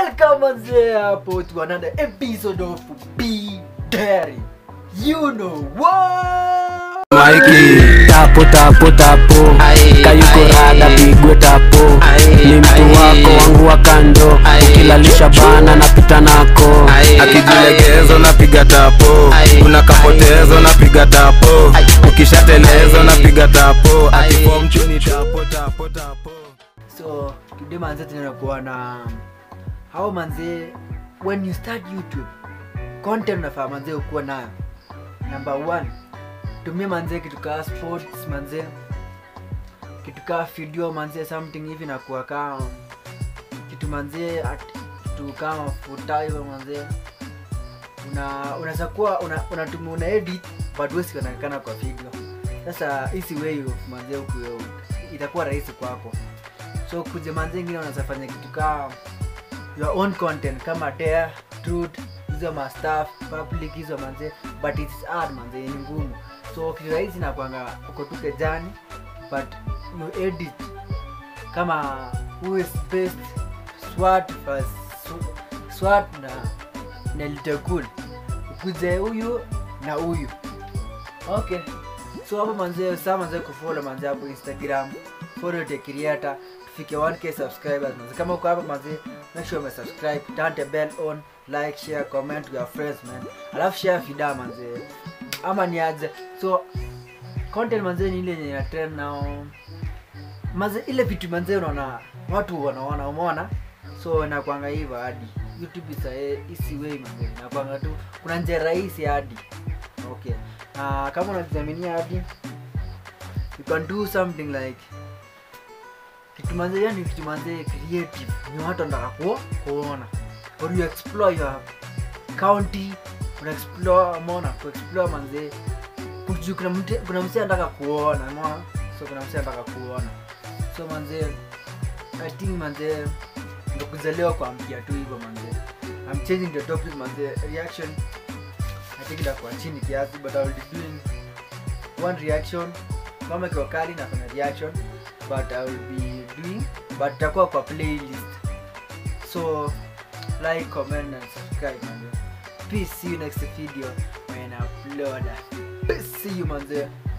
welcome manze hapo to another episode of b Dairy. you know what maiki tapo tapo tapo Aye, kayuko aye. rada pigwe tapo Aye, ni mtu aye. wako wangu wa kando Aye. ukilalisha bana napita nako Aye, akijilegezo napiga tapo Aye, kuna kapotezo napiga tapo ukishatelezo napiga tapo akifom chini tapo tapo tapo so today manze tunaenda kuona how manze when you start youtube content unafaa manze ukuwa nayo number one tumia manze kitu kaa sports manze kitu kaa video manze something hivi nakuwa kaa kitu manze at- kitu kama futa hivyo manze una unaweza kuwa una, unatumia una edit but wewe sionekana kwa video sasa hisi way of manze huku itakuwa rahisi kwako so kuja manze ingine unaweza fanya kitu kaa your own content kama dare truth hizo ma stuff public hizo manze but it's hard manze ni ngumu so kitu rahisi na kwanga uko tu kejani but you edit kama who is best swat versus Sw- swat na na litakul ukuje huyu na huyu okay so hapo manze saa manze kufollow manze hapo instagram follow the creator tufike 1k subscribers manze kama uko hapo manze make sure umesubscribe turn the bell on like share comment to your friends man alafu share vida manze ama ni aje so content manze ni ile yenye ina trend now manze ile vitu manze unaona watu wanaona umeona so nakwanga hivyo hadi youtube isa isi way manze nakwanga tu kuna njia rahisi hadi okay uh, kama unajaminia hadi you can do something like kitu manze yani kitu manze creative ni watu wanataka ku kuona or you explore your county una explore mona ku explore manze kujua kuna mtu kuna msee anataka kuona mona so kuna msee anataka kuona so manze i think manze ndo kuzaliwa kwa mpia tu hivyo manze i'm changing the topic manze reaction i think itakuwa chini kiasi but i will be doing one reaction kama ikiwa kali nafanya reaction but i will be doing but itakuwa kwa playlist so like comment and subscribe manze peace see you next video when i upload peace see you manze